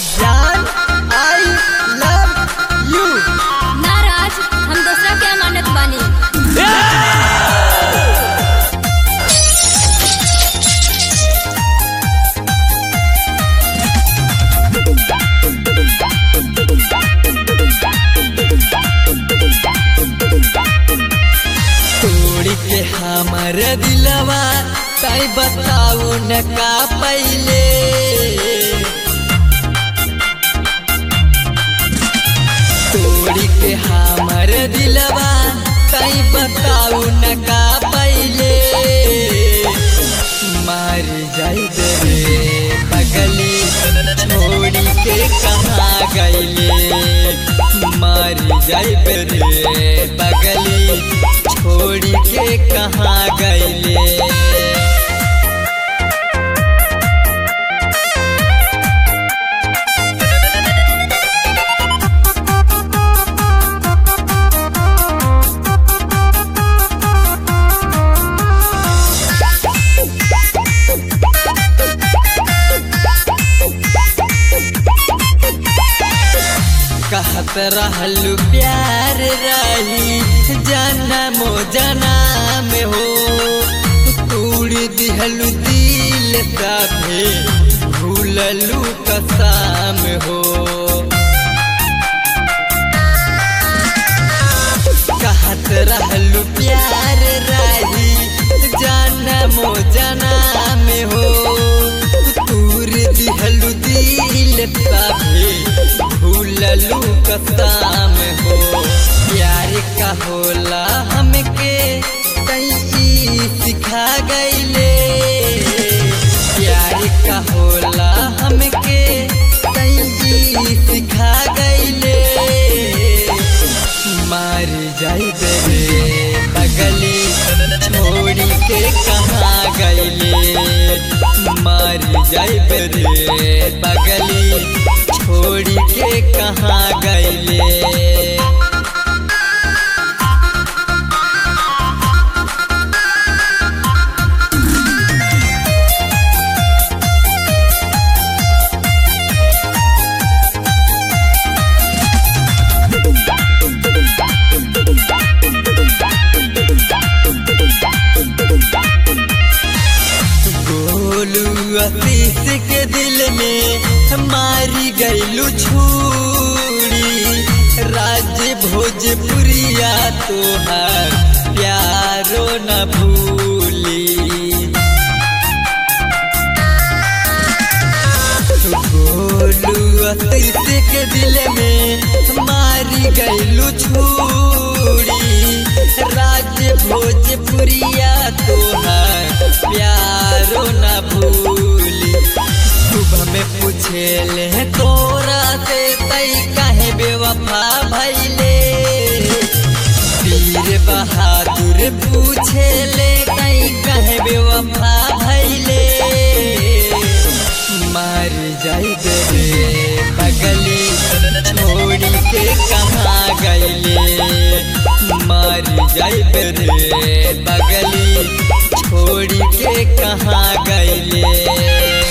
जान I love you नाराज हम दूसरा के अमानत बानी तोड़ के हमर दिलवा तई बताऊ न का पहले तोड़ के हमर दिलवा तई बताऊ न का पहले मार जाई रे पगली छोड़ी के कहाँ गईले मार जाई रे पगली छोड़ी के कहाँ गईले कहत रहलू प्यार रही जनमो जनम हो तूड़ दिहलू दिल तभे भूललू कसम हो कहत रहलू प्यार रही जनमो जनम हो तूर दिहलू दिल तभे भूललू कसम हो प्यार का होला हमके कई सिखा गईले प्यार का होला हमके कई सिखा गईले मार जाई रे पगली छोड़ी के कहाँ गईले मार जाई रे पगली छोड़ी के कहाँ गईले गोलू अतीस के दिल में मारी गईलू छूरी राज्य भोजपुरिया तोहार प्यारो न भूली गोलू अतीस के दिल में मारी गईलू छूरी राज्य भोजपुरिया तोहार प्यारो न भूली सुबह में पूछे ले तोरा से तई काहे बेवफा भैले वीर बहादुर पूछे ले तई काहे बेवफा भैले मार जाई रे पगली छोड़ी के कहाँ गईले मार जाई रे पगली छोड़ी के कहाँ गईले